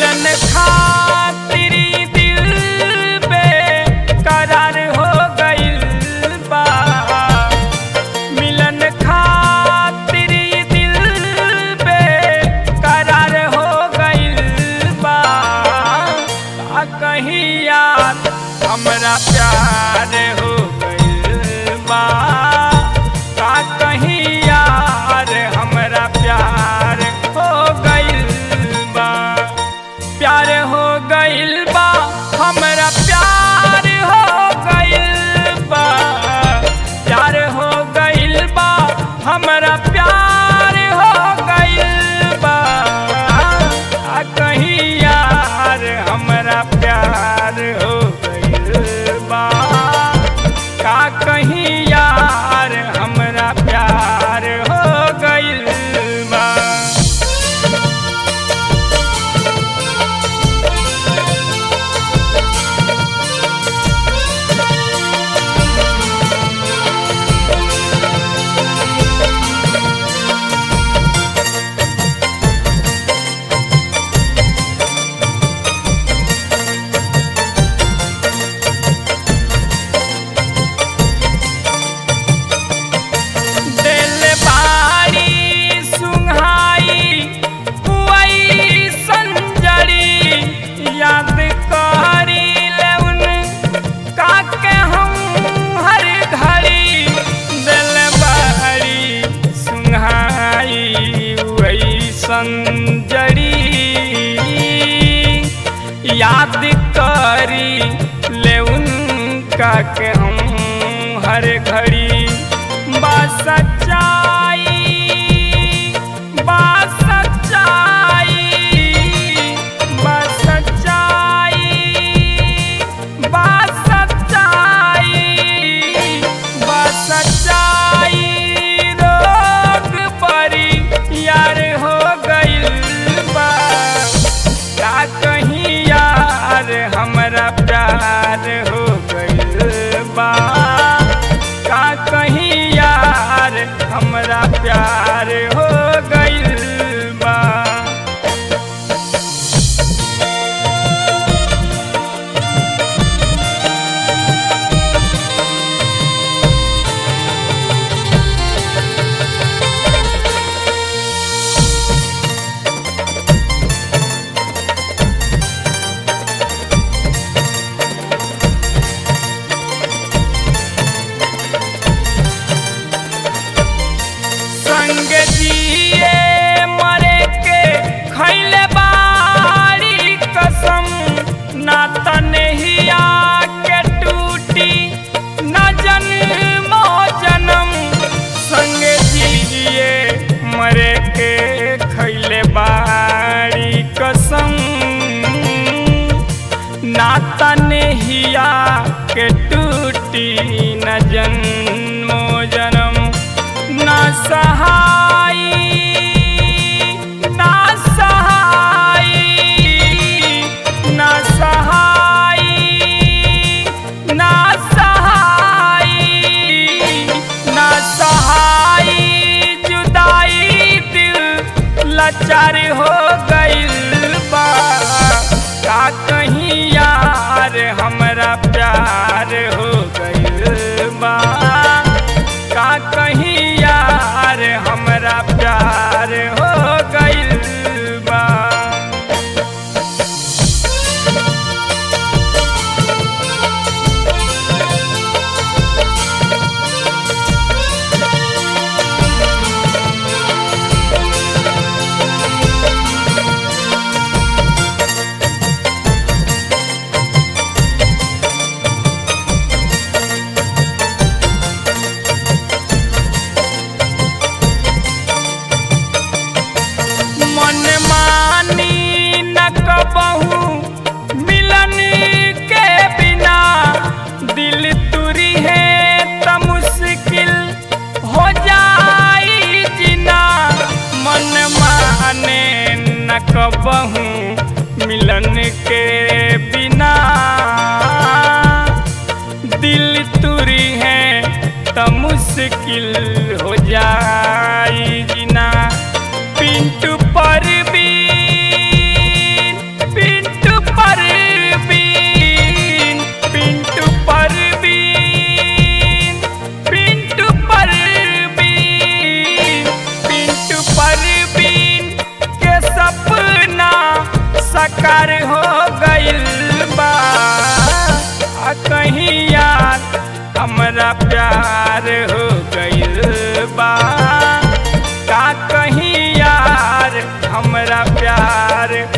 मिलन खातिर दिल पे करार हो गइल बा मिलन खातिर दिल पे करार हो गइल बा का कहीं यार हमरा प्यार हो गइल बा का कहीं यार हमरा प्यार हो गइल बा प्यार हो गइल बा हमरा प्यार हो गइल बा प्यार हो गइल बा हमरा प्यार हो गइल बा आ कहीं यार हमरा प्यार हो गइल बा का कहीं यार हमरा प्यार हो गइल बा दिल बारी सुंघाई पुआई संजरी याद करी ले उन काके हम हर घड़ी दिल बारी सुंघाई वही संजरी याद करी ले उनका के हम हर घड़ी बा सच्चाई बा सच्चाई बा सच्चाई बा सच्चाई बा सच्चाई रोग परी यार हो गइल बा का कहीं यार हमरा प्यार हो गइल बा का कहीं यार हमरा प्यार हो गइल बा संग जिए मरे के खैले बारी कसम ना तनहिया के टूटी न जन्मो जन्म संग जिए मरे के खैले बारी कसम ना तनहिया के टूटी न जन्मो जन्म ना सहाई ना सहाई ना सहाई ना सहाई ना सहाई जुदाई दिल लाचार हो गइल बा का कहीं यार हमरा प्यार हो गइल बा का कहीं यार हमरा प्यार हो गइल बा साकार हो गइल बा आ कहीं यार हमरा प्यार हो गइल बा का कहीं यार हमरा प्यार